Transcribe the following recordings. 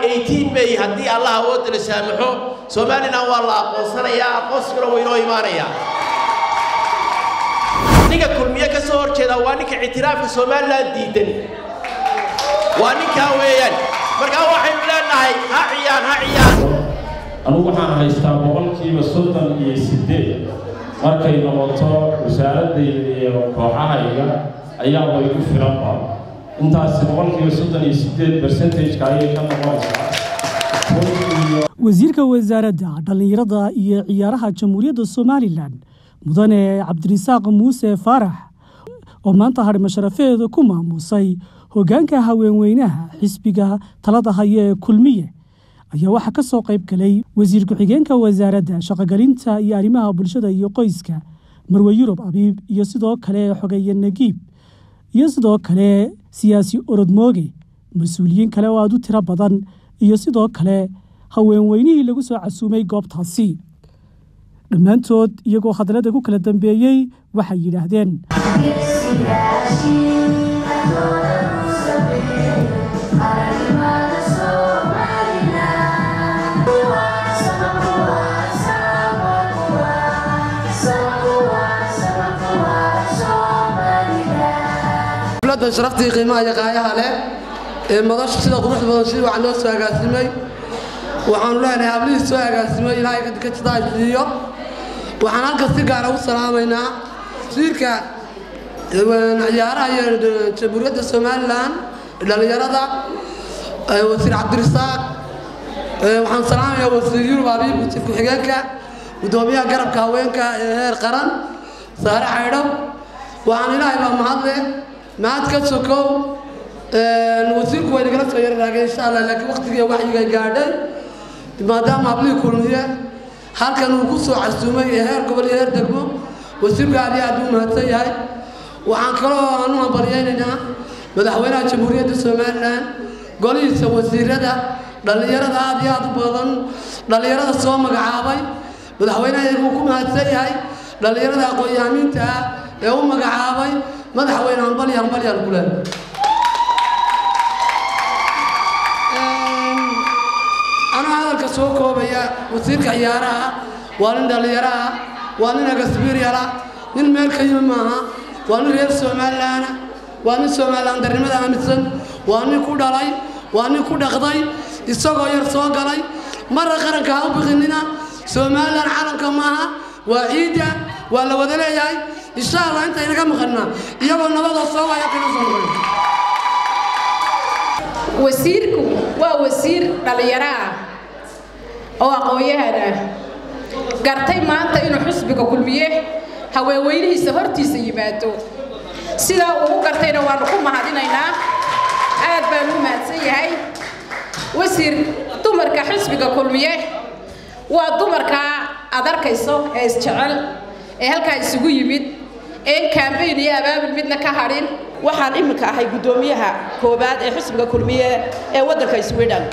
eighteen may haddii allah awoodda la saamaxo somalilan waa la aqoonsanayaa aqoonsiguna waa inoo imaanayaa ninka kulmiye ka soo horjeeda waa ninka ictiraafka somalilan diidan waa ninkaa weeyaan markaa waxaynu leenahay ha ciyaan ha ciyaan anugu waxaan haystaa boqolkiiba soddon iyo siddeed markay noqoto wasaaradayda iyo kooxahayga ayaa way ku filanba intaasi boqolkiiba soddon iyo siddeed bersentajka ayay ka noqonaysaa wasiirka wasaaradda dhallinyarada iyo ciyaaraha jamhuuriyadda somalilan mudane cabdirisaaq muuse faarax oo maanta hadhima sharafeeda ku maamuusay hoggaanka haweenweynaha xisbiga talada haya ee kulmiye ayaa waxaa ka soo qayb galay wasiir ku-xigeenka wasaaradda shaqogelinta iyo arrimaha bulshada iyo qoyska marwe yurub abiib iyo sidoo kale xogeeye nagiib iyo sidoo kale siyaasi orodmooge mas-uuliyiin kale oo aada u tiro badan iyo sidoo kale haweenweynihii lagu soo casuumay goobtaasi dhammaantood iyagoo hadallada ku kala dambeeyey waxay yidhaahdeen dowladda sharaftii qiimaha iyo qaayaha leh ee madasha sida quruxda badan si wax loo soo agaasimay waxaanu leenahay hablihii soo agaasimay ilaahay ka jitaasiiyo waxaan halka si gaara u salaamaynaa wasiirka ciyaaraha iyo jamhuuriyadda somalilan dhallinyarada wasiir cabdirisaaq waxaan salaamayaa wasiir yurub abiib wasiir ku-xigeenka gudoomiyaha garabka haweenka ee heer qaran saare xaydho waxaan ilaahay baa mahadle mahad ka sokow wasiirku way nagala soo yararaageen insha allah laakiin waqtigii waxyiga gaadhay maadaama hablihii kulmiye halkan uu ku soo casuumay ee heer gobol iyo heer degmo wasiirku aad iyo aad u mahadsan yahay waxaan kaloo aanu hambaryaynaynaa madaxweynaha jamhuuriyadda somalilan golihiisa wasiirada dhallinyarada aad iyo aad u badan dhallinyarada soo magacaabay madaxweynaha uu ku mahadsan yahay dhallinyarada aqoon-yahamiinta ah ee u magacaabay madaxweyne hambali hambalyaan ku leh anuu hadalka soo koobaya wasiirka ciyaaraha waa nin dhallinyaraha waa nin agasbiiryala nin meel ka yimi maaha waa nin reer somalilaana waa nin somalilan darnimada aaminsan waa nin ku dhalay waa nin ku dhaqday isagoo yar soo galay marra qaranka ha u biqinina somalilan calanka maaha waa ciidda waa la wada leeyahay insha allah intaynaga maqannaa iyagoo nabadoo soo waya kana soo noqon wasiirku waa wasiir dhallinyaro ah oo aqoon-yahan ah gartay maanta inuu xusbiga kulmiye haweenweynihiisa hortiisa yimaado sidaa uu u gartayna waanu ku mahadinaynaa aad baan u mahadsan yahay wasiir dumarka xusbiga kulmiye waa dumarkaa aad arkayso ee isjecel ee halkaa isugu yimid een kaambayn iyo abaabul midna ka hadhin waxaan iminka ahay guddoomiyaha koowaad ee xusbiga kulmiye ee waddanka sweden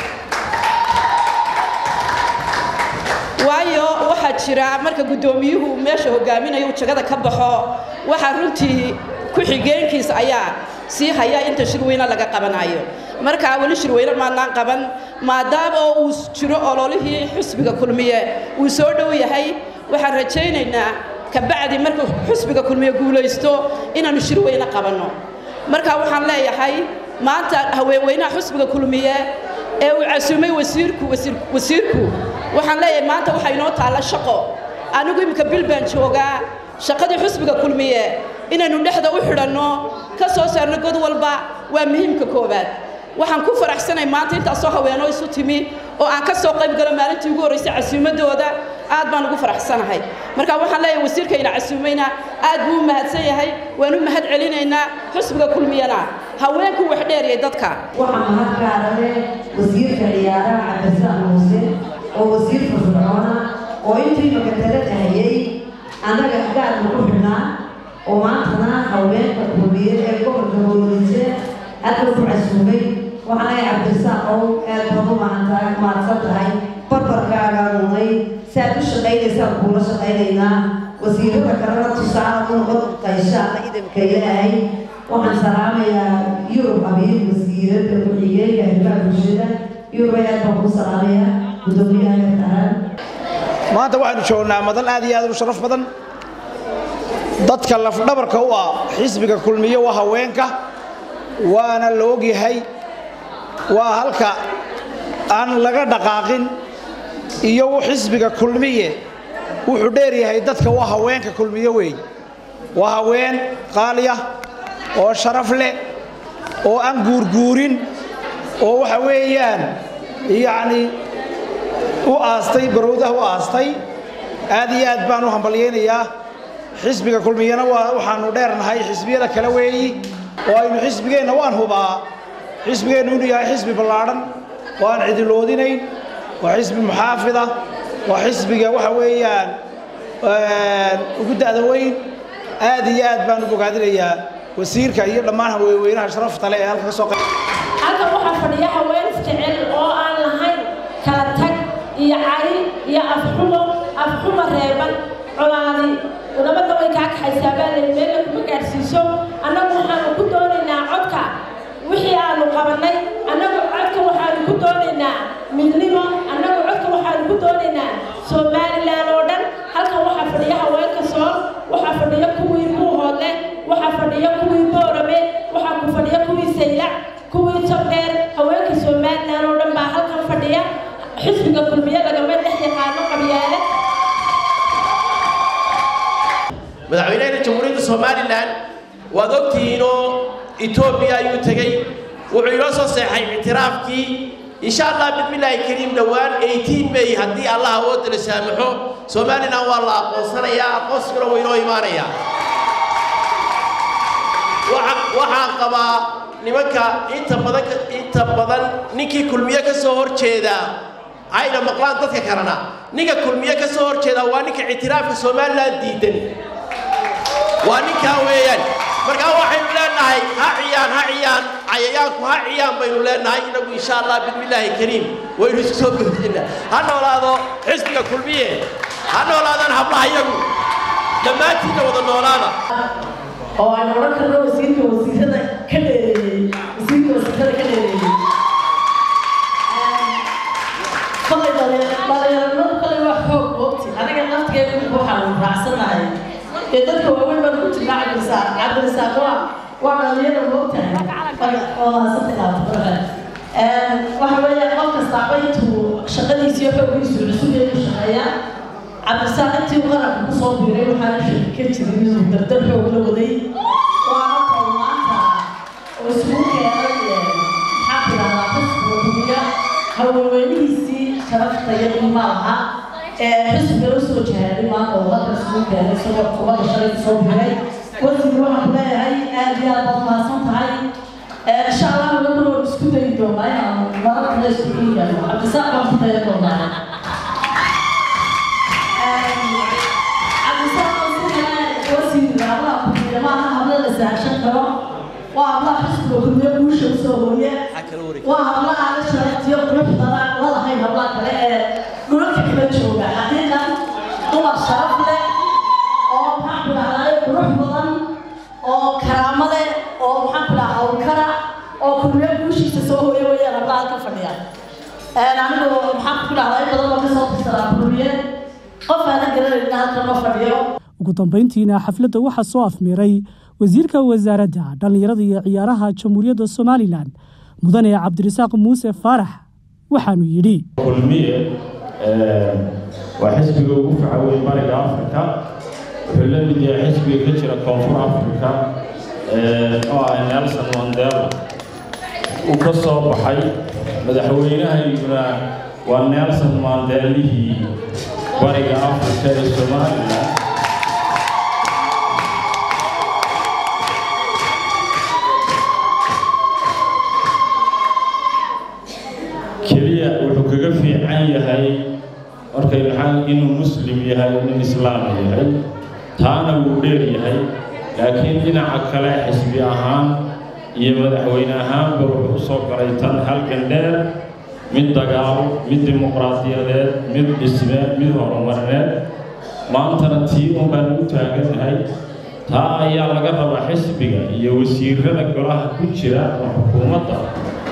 waayo waxaa jira marka guddoomiyuhu meesha hogaaminayo uu jagada ka baxo waxaa runtii ku-xigeenkiisa ayaa sii haya inta shirweyne laga qabanayo markaa weli shirweyne maadnaan qaban maadaama oo uu jiro ololihii xusbiga kulmiye uu soo dhow yahay waxaan rajaynaynaa kabacdi markuu xusbiga kulmiye guulaysto inaannu shirweyne qabanno marka waxaan leeyahay maanta haweenweynaha xusbiga kulmiye ee uu casuumay wasiirku wasiirku waxaan leeyahay maanta waxaa inoo taalla shaqo anigu iminka bil baan joogaa shaqadii xusbiga kulmiye inaynu dhexda u xidhanno ka soo saarno god walba waa muhiimka koowaad waxaan ku faraxsanay maanta intaasoo haweenoo isu timi oo aan ka soo qayb galo maalintii ugu horraysay casuumadooda aad baan ugu faraxsanahay marka waxaan leeyahay wasiirkayna casuumayna aad buu u mahadsan yahay waan u mahad celinaynaa xusbiga kulmiyana haweenku wax dheeriyay dadka waxaa mahad gaara leh wasiirka ciyaaraha cabdisaan muuse oo wasiir firfircoona oo intii makatalada hayay annaga gaarna ku xidhnaa oo maantana haweenka kulmiye ee gobolka howlise halka ku casuumay waxaan leeyahay cabdisaan ow aad baad u mahantahay mahadsan tahay barbarkaagaa nunay saad u shaqaynaysaan kuula shaqaynaynaa wasiirada kalena tusaale u noqon qayshaana idamka ilaahay waxaan salaamayaa yurub abiir wasiirada ku-xigeenka arrimaha bulshada iyuba aad baan kuu salaamaya guddoomiyaha heerkahaan maanta waxaanu joognaa madan aad iyo aad u sharaf badan dadka lafdhabarka u ah xisbiga kulmiye waa haweenka waana la ogyahay waa halka aan laga dhaqaaqin iyo xisbiga kulmiye wuxuu dheer yahay dadka waa haweenka kulmiye weey waa haween qaaliya oo sharaf leh oo aan guurguurin oo waxa weeyaan yacni u aastay barowdaha u aastay aad iyo aad baan u hambalyaynayaa xisbiga kulmiyana waa waxaanu dheernahay xisbiyada kale weeyi oo aynu xisbigeenna waan hubaa xisbigeennu inuu yahay xisbi ballaadhan oo aan cidiloodinayn waa xisbi muxaafida waa xisbiga waxa weeyaan ugu da'da weyn aad iyo aad baan u bogaadinayaa wasiirka iyo dhammaan haweenweynaha sharafta leh ee halka ka soo qayb halkan waxaa fadhiya haween isjecel oo aan lahayn kala tag iyo cari iyo afxumo afxumo reeban colaadi nabadda way kaa kaxaysaa baa lay meella kuma gaadhsiiso annagu waxaanu ku doonaynaa codka wixii aanu qabannay annagu codka waxaanu ku doonaynaa midnimo annagu codka waxaanu ku doonaynaa somalilan oo dhan halkan waxaa fadhiya haweenka sool waxaa fadhiya kuwii buuhoodle waxaa fadhiya kuwii boorame waxaa ku fadhiya kuwii saylac kuwii jabdheer haweenka somalilan oo dhan baa halkan fadhiya xisbiga kulmiye lagama dhex yaqaano qabyaale madaxweynaha jamhuuriyadda somalilan waad ogtihiinoo etoobiya ayuu tegey wuxuu inoo soo seexay ictiraafkii insha allah bismillaahi kariim dhowaan 18 may haddii allah awoodda la saamaxo somalilan waa la aqoonsanayaa aqoonsiguna waa inoo imaanayaa waxaan qabaa nimanka inta badan inta badan ninkii kulmiye ka soo hor jeedaa ayna maqlaan dadka kalena ninka kulmiye ka soo hor jeedaa waa ninka ictiraafka somalilan diidan waa ninkaa weeyaan markaa waxaynu leenahay ha ciyaan ha ciyaan cayayaanku ha ciyaan baynu leenahay inagu insha allah bismillaahi kariim waynu isku soo boodinaa ha noolaado xisbiga kulmiye ha noolaadaan hablaha iyagu dhammaantiinna wada noolaada oo aan odhan karno wasiirka wasiirada ka dheereeyey wasiirka wasiirada ka dheereeyey kolay dhalinyaranimadu kolay waa xoog moogti aniga naftigeeda imika waxaan raacsanahay ee dadka waaweyn baan ku jirnaa cabdirisaaq cabdirisaaq waa waa dhalinyara moogtahay oo haasanta ilaabta waxa weeye qof kastaaba intuu shaqadiisa iyo xooggiisu cusubee ku shaqeeyaa cabdirisaaq intii uu qaranka kusoo biiray waxaana shaki ka jirin inuu dardar xoog la waday waana taw maanta oo isugu keenay maxaa tidahdaa xisbiga hubiya haweenweynihiisii sharafta iyo qiimaa lahaa ee xisbiga u soo jihaaday maanta oo halka isugu keenay isagoo kubadda shalay kusoo biiray wasiir waxaan ku leeyahay aad iyo aad baad mahadsan tahay insha allah nabaduna waan isku dayi doonaa inaanu marar kale isugu yimaado cabdisaaq baan ku daya doonaa waa hablaha xisbiga kulmiye guusha usoo hooye waa hablaha la sharaftiyo quruxdana ladahayn hablaha kale ee dhulalka kala jooga xaqiiqan dumar sharaf leh oo maxaan ku dhahdaa qurux badan oo karaamo leh oo maxaan ku dhahaa hawlkara oo kulmiye guushiisa soo hooye weeyaan hablaha halka fadhiya anigu maxaan ku dhahdaa in badan oo kasoo tirsadaa kulmiye qof aanan garanayna halkan ma fadhiyo ugu dambayntiina xafladda waxaa soo afmiiray wasiirka wasaaradda dhallinyarada iyo ciyaaraha jamhuuriyadda somalilan mudane cabdirasaaq muuse faarax waxaanu yidhi kulmiye waa xisbiga ugu faca weyn bariga afrika wuxuu la mid yahay xisbiga ka jira koonfur afrika oo ah nelson mandela uu ka soo baxay madaxweynahayguna waa nelson mandelihii bariga afrika ee somalilan keliya wuxuu kaga fiican yahay markay maxaa inuu muslim yahay nin islaam yahay taana wuu dheer yahay laakiin dhinaca kale xisbi ahaan iyo madaxweyne ahaanba wuxuu u soo galay tan halgan dheer mid dagaalo mid dimuqraadiyadeed mid dhisme mid horumarineed maantana tii un baan u taagannahay taa ayaa laga rabaa xisbiga iyo wasiirada golaha ku jira oo xukuumadda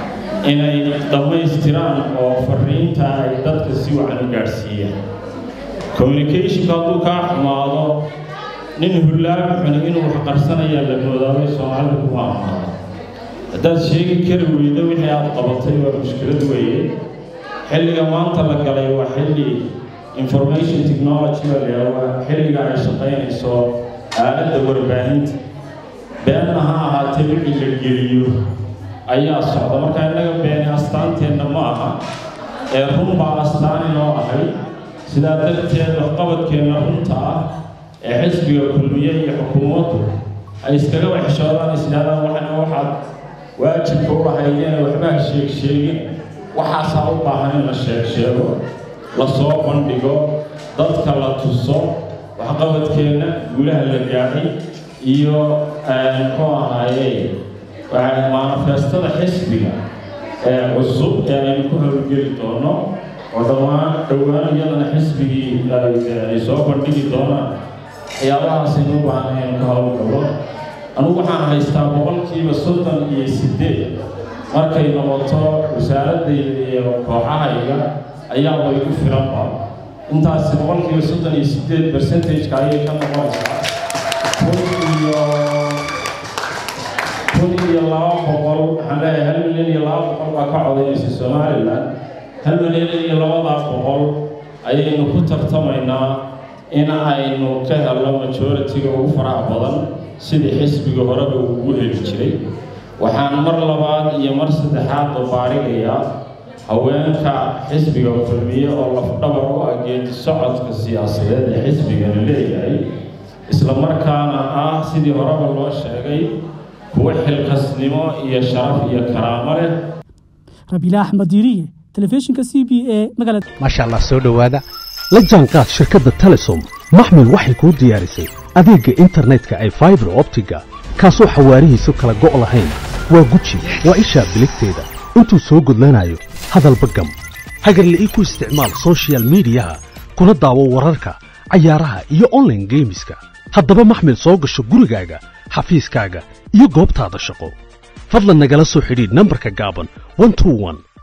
inay dhammaystiraan oo fariinta ay dadka si wacan u gaadhsiiyaan communicationka hadduu kaa xumaado nin hullaami xuni inuu wax qarsanayaa la moodaabay soomaalida kuma amaada haddaad sheegi kari weydo wixii aad qabatay waa mushkilad weeye xilliga maanta la galay waa xilli information technology baa la yidhahdaa xilliga ay shaqaynayso aaladda warbaahinta beenna ha ahaatee wixii la geliyo ayaa socda marka innaga beeni astaanteenna ma aha ee run baa astaani noo ahay sidaa darteed waxqabadkeenna runta ah ee xisbiga kulmiye iyo xukuumaddu ay iskaga waxshoodaan is yidhahdaan waxana waxaad waajibka u lahaydeen waxbaa sheeg sheegin waxaasaa u baahan in la sheeg sheego la soo bandhigo dadka la tuso waxqabadkeenna guulaha la gaadhay iyo muxuu ahaaye manifestada xisbiga ee cusub ee aynu ku howlgeli doono oo dhammaan dhowaan iyadana xisbigii ay soo bandhigi doonaan waxyaabahaasaynu u baahan aynu ka howlgalo anugu waxaan haystaa boqolkiiba soddon iyo siddeed markay noqoto wasaaradayda iyo kooxahayga ayaaba igu filanba intaasi boqolkiiba soddon iyo siddeed percentageka ayay ka noqonaysaa kun iyo kun iyo laba boqol waxaan leeyahay hal milyan iyo laba boqol baa ka codaynaysa somalilan hal milyan iyo labadaa boqol ayaynu ku tartamaynaa in aynu ka helno majoritiga ugu faraha badan sidii xisbiga horeba uu ugu heli jiray waxaan mar labaad iyo mar saddexaad babaarigayaa haweenka xisbiga kulmiye oo lafdhabar u ah geedi socodka siyaasadeed ee xisbigani leeyahay isla markaana ah sidii horeba loo sheegay kuwo xilkasnimo iyo sharaf iyo karaamo leh rabiila axmed diiriye telefishinka c b a magaalada maasha allah soo dhowaada la jaanqaad shirkadda telesom maxmil waxay kuu diyaarisay adeegga internetka ay faibar optiga kaasoo xawaarihiisu kala go' lahayn waa guji waa ishaa biligteeda intuu soo gudlanayo hadalba gam hagarle ii ku isticmaal soshiyal miidiyaha kuna daawo wararka cayaaraha iyo onlaine geemiska haddaba maxmil soo gasho gurigaaga xafiiskaaga iyo goobtaada shaqo fadlan nagala soo xidhiidh nambarka gaaban